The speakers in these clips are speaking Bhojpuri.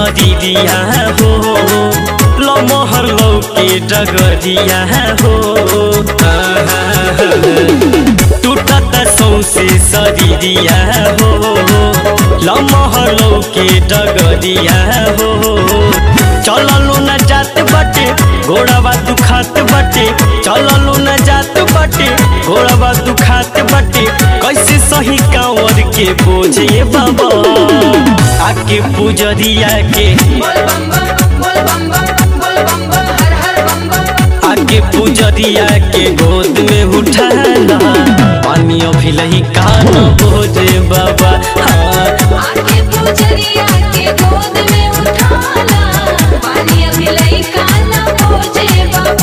शरीरिया हो लमहर लौके डगरिया हो टूटत सौसे शरीरिया हो लमहर लौके डगरिया हो चललू न जात बटे घोड़ावा दुखात बटे चललू न जात बटे घोड़ावा दुखात बटे कैसे सही कांवर के बोझे बाबा आके पुजरिया के बोल बम बम बोल बम बम बोल बम बम हर हर बम बम आके पुजरिया के गोद में उठाना पानी अभिलही कान बोझे बाबा हाँ आके पूजरिया के गोद में उठाला पानी अभी लई काला पूजे बाबा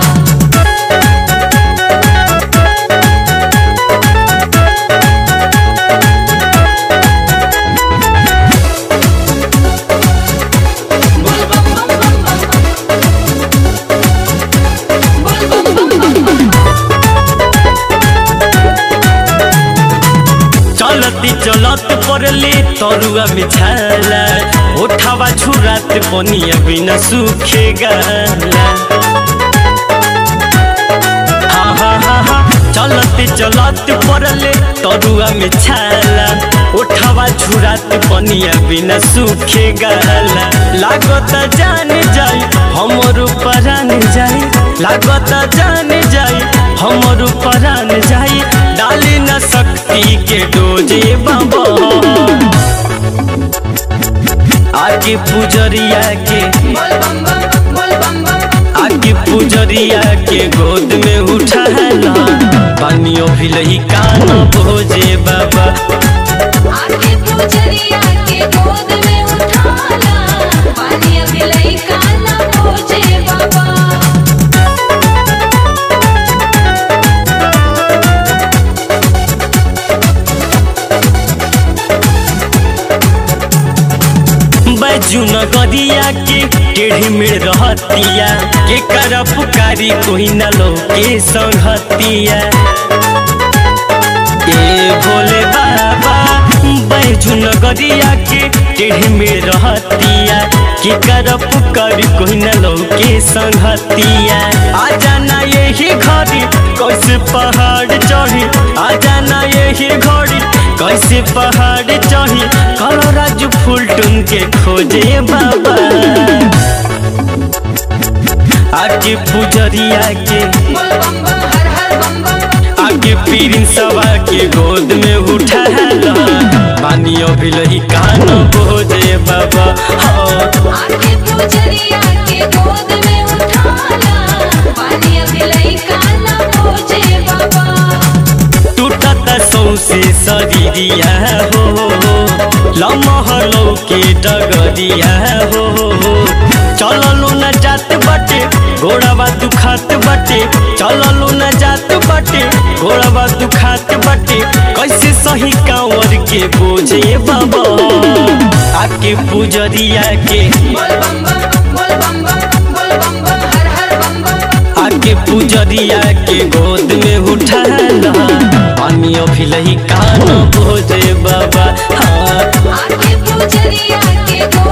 बोल बम बम बम बम बोल बम बम बम चलती चलत पड़ले तरुआ बिछाला उठावा छुरात पनिया बिना सूखे गाला हा हा हा हा चलते चलत पड़ले तरुआ में छाला उठावा छुरात पनिया बिना सूखे गाला लागत जान जाई हमर परान जाई लागत जान जाई हमर परान जाई डाली न शक्ति के डोजे बाबा आगे पुजरिया के बोल बम बम बोल बम बम आगे पुजरिया के गोद में उठाला पानियों भी लही कान भोजे बाबा आके पूजरिया के गोद में उठाला पानी अभी लई काला पूजे बाबा बैजू नगरिया के टेढ़ी मेढ़ रहतिया के कर पुकारी कोई न लो के संगतिया ए भोले बाबा बैजू नगरिया के टेढ़ी मेढ़ रहतिया के कर पुकारी कोई न लो के संगतिया आ जाना यही घड़ी कैसे पहाड़ चढ़ी आ जाना यही घड़ी कैसे पहाड़ चढ़ी कलो राजू फूल टून के खोजे बाबा आगे पुजरिया के बोल बम बम हर हर बम बम आगे पीरिन सवा के गोद में उठाला पानी अभिलही कान बोझे बाबा हाँ आके पूजरिया के गोद में उठाला पानी अभी लई काला पूजे बाबा टूटत सौसे शरीरिया हो लमहलो के डगरिया हो चललू न जात बटे घोड़ावा दुखात बटे चललू न जात बटे घोड़ावा दुखात बटे कैसे सही कांवर के बोझे बाबा आके पुजरिया के बोल बम बम बोल बम बम बोल बम बम हर हर बम बम आके पुजरिया के गोद में उठाला पानी अभिलही कान भोजे बाबा हाँ आके पूजरिया के गोद